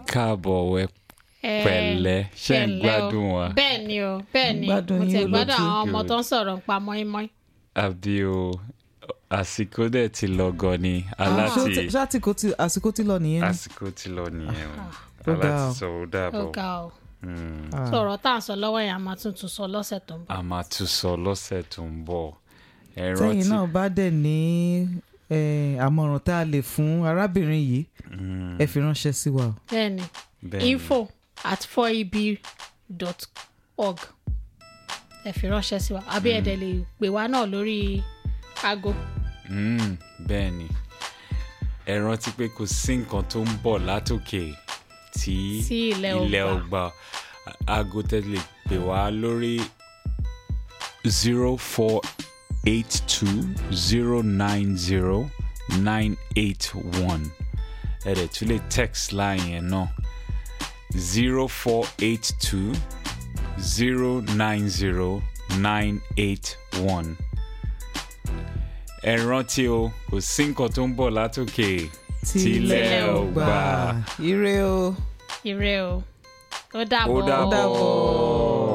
káàbọ̀ wẹ Eh, pẹ̀lẹ́ ṣe ń pẹ̀lẹ́ o. gbádùn wa bẹ́ẹ̀ ni o bẹ́ẹ̀ ni Gbádùn mo yín ti olóòtú. gbádùn àwọn ọmọ Good. tó ń sọ̀rọ̀ nípa mọ́ínmọ́ín. àbí o àsìkò dẹ̀ ti lọ gan ni Ṣé ó aláti ti- ṣé àsìkò ti àsìkò ti lọ nìyẹn ni. àsìkò ti lọ nìyẹn o Ó ga aláti o. sọ ó ó dàbọ̀ ga o Mm. Ah. sọ̀rọ̀ tá à ń sọ lọ́wọ́ yẹn a máa tún tún sọ lọ́sẹ̀ tó ń bọ̀. a máa tún sọ lọ́sẹ̀ tó ń bọ̀ ẹ tẹ́yìn rántí náà bá dẹ̀ ní eh, àmọ̀ràn tá a lè fún arábìnrin yìí Mm, ẹ fi ránṣẹ́ sí wa o. bẹ́ẹ̀ ni bẹ́ẹ̀ ni. info at 4eb.org ẹ fi ránṣẹ́ sí wa àbí ẹ̀dẹ̀ lè pè wá náà lórí aago. Mm, bẹ́ẹ̀ ni ẹ rántí pé kò sí nǹkan tó ń bọ̀ látòkè tí Tí ilẹ̀ ò ilẹ̀ gbà. ò gbà aago tẹ́lẹ̀ pè wá lórí zero four eight two zero nine zero nine eight one ẹ dẹ̀ tún lè text line yẹn náà zero four eight two zero nine zero nine eight one ẹ rántí o kò sí nǹkan tó ń bọ̀ látòkè Tílẹ̀ ò gbà ire o. ire o ó ó dàbọ̀. dàbọ̀.